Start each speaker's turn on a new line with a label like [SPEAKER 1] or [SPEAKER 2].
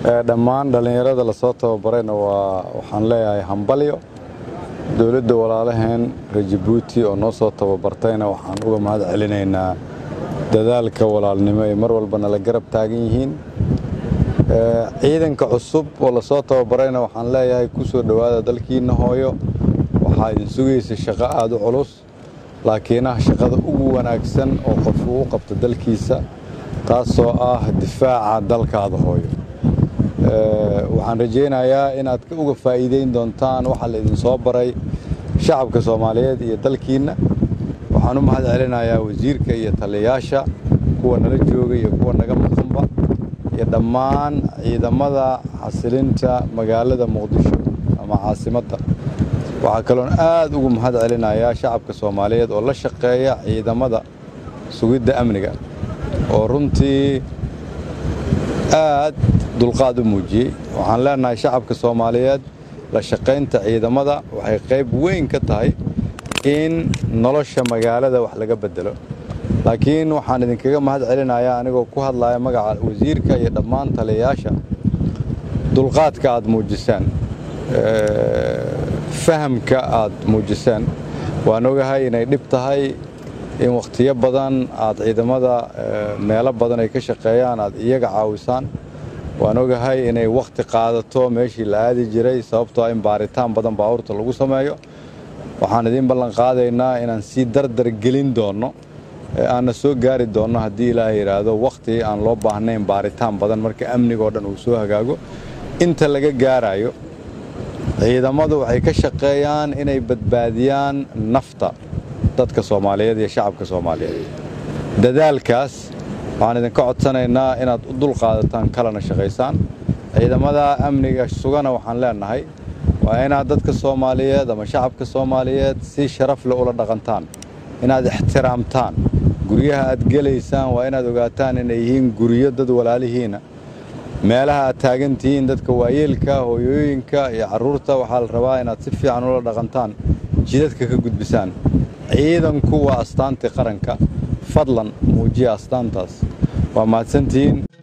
[SPEAKER 1] dhammaan dhallinyarada lasoo tababarayna waa waxaan leeyahay hambalyo dowladda walaalaheen reer jabuuti oo noo soo tababartayna waxaan uga mahad celinaynaa dadaalka walaalnimo ay mar walbana la garab taagan yihiin ciidanka cusub oo lasoo tababarayna waxaan leeyahay ku soo dhowaada dalkiinna hooyo waxaa idin sugaysa shaqo aada u culus laakiinaha shaqada ugu wanaagsan oo qof uu u qabto dalkiisa taasoo ah difaaca dalkaada hooyo waxaan rajaynayaa inaad uga faa'iideyn doontaan waxaa la idin soo baray shacabka soomaaliyeed iyo dalkiinna waxaan u mahad celinayaa wasiirka iyo taliyayaasha kuwa nala jooga iyo kuwa naga maqanba iyo dhammaan ciidamada xasilinta magaalada muqdisho ama caasimadda waxaa kaloon aad ugu mahad celinayaa shacabka soomaaliyeed oo la shaqeeya ciidamada sugidda amniga oo runtii aad dulqaad u muujiyey waxaan leenahay shacabka soomaaliyeed la shaqaynta ciidamada waxay qayb weyn ka tahay in nolosha magaalada wax laga bedelo laakiin waxaan idinkaga mahad celinayaa anigoo ku hadlaya magaca wasiirka iyo dhammaan taliyayaasha dulqaadka aad muujisaan fahamka aad muujisaan waan ogahay inay dhib tahay in wakhtiyo badan aad ciidamada meelo badan ay ka shaqeeyaan aad iyaga caawisaan waan ogahay inay wakhti qaadato meeshii la aadi jiray sababtoo in baaritaan badan baabuurta lagu sameeyo waxaan idiin ballan qaadaynaa inaan sii dardar gelin doonno aanna soo gaari doonno haddii ilaahay yidhaahdo wakhti aan loo baahnayn baaritaan badan marka amnigoo dhan uu soo hagaago inta laga gaarayo ciidamadu waxay ka shaqeeyaan inay badbaadiyaan nafta dadka soomaaliyeed iyo shacabka soomaaliyeed dadaalkaas waxaan idinka codsanaynaa inaad u dulqaadataan kalena shaqaysaan ciidamada amniga sugana waxaan leenahay waa inaad dadka soomaaliyeed ama shacabka soomaaliyeed si sharaf leh ula dhaqantaan inaad ixtiraamtaan guryaha aad gelaysaan waa inaad ogaataan inay yihiin guryo dad walaalihiina meelaha aad taagan tihiin dadka waayeelka hooyooyinka iyo carruurta waxaa la rabaa inaad si fiican ula dhaqantaan jidadka ka gudbisaan ciidanku waa astaantii qaranka fadlan muujiya astaantaas waa mahadsantihiin